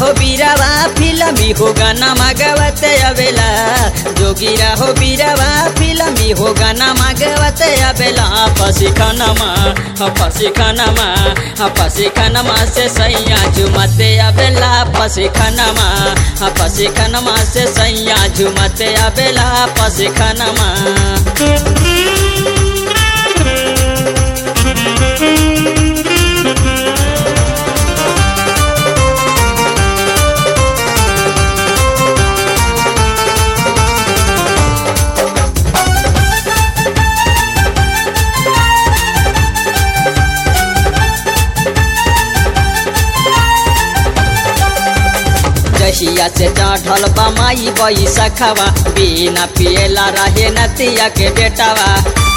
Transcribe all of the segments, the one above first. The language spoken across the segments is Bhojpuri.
हो बीरावा फिल्मी हो गाना मागवते अबेला जोगिरा हो बीरावा फिल्मी हो गाना मागवते अबेला पसी खानमा पसी खानमा पसी खानमा से सैया झुमते अबेला पसी खानमा पसी खानमा से सैया झुमते अबेला पसी खानमा जहिया से चढ़ल बमाई बैसखवा बिना पियला रहे नतिया के बेटावा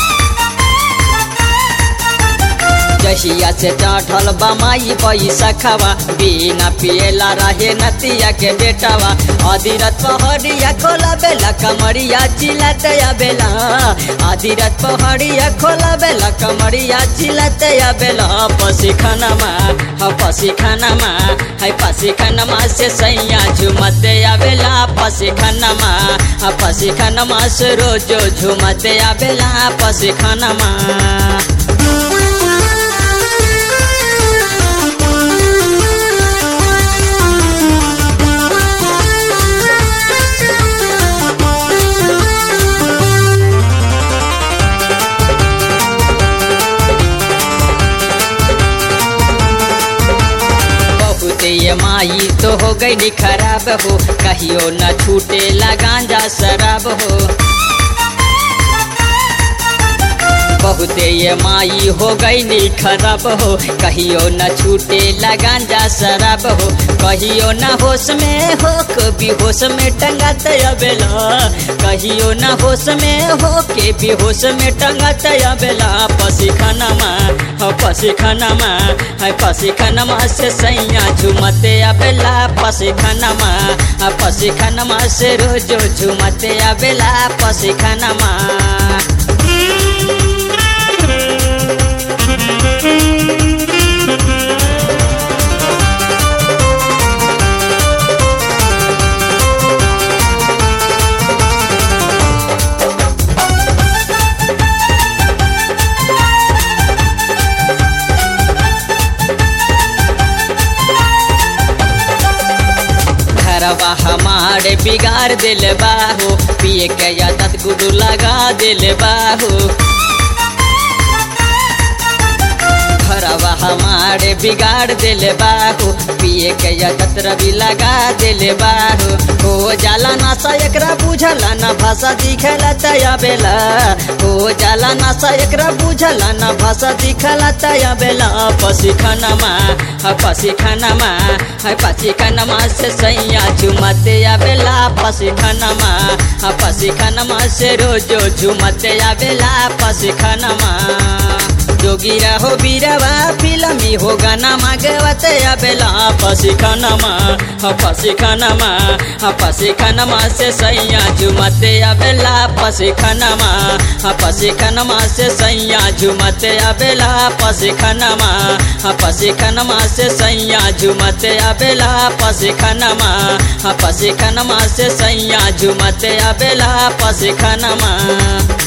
जहिया से चढ़ल बमाई बैसखवा बिना पियला रहे नतिया के बेटावा अधीरत पहड़िया खोला बेला कमरिया चिलत बेला अधीरत पहड़िया खोला बेला कमरिया चिलत बेला पसी खानमा पसी खानमा है पसी खानमा से सैया झुमते आवेला पसी खानमा पसी खानमा से रोजो झुमते आवेला पसी खानमा ये माई तो हो गई खराब हो कहियो न छूटे गांजा शराब हो बहुते ये माई हो गई खराब हो कहियो न छूटे गांजा शराब हो कहियो न होश में हो कभी होश में टंगत अबेला कहियो न होश में हो के भी होश में टंगत अबेला पसी खानमा पसी खानमा है पसी खानमा से सैया झुमते अबेला पसी खानमा पसी खानमा से रोजो झुमते अबेला पसी खानमा घरवा हमारे बिगाड़ दिल बाहो पिए के आदत गुडू लगा दिल बाहो घरवा हमारे बिगाड़ दिल बाहो पिए के आदत रवि लगा दिल बाहो हो जाला नशा एकरा बुझला न भाषा दिखला तया बेला हो जाला नशा एकरा बुझला न भाषा दिखला तया बेला पसी खानमा पसी खानमा है पसी खानमा से सैया झुमते आवेला पसी खानमा पसी खानमा से रोजो झुमते आवेला पसी खानमा जोगिरा हो बीरवा फिल्मी हो गाना मागवते अबेला पसी खानमा पसी खानमा पसी खानमा से सैया झुमते अबेला पसी खानमा पसी खानमा से सैया झुमते अबेला पसी खानमा पसी खानमा से सैया झुमते अबेला पसी खानमा पसी खानमा से सैया झुमते अबेला पसी खानमा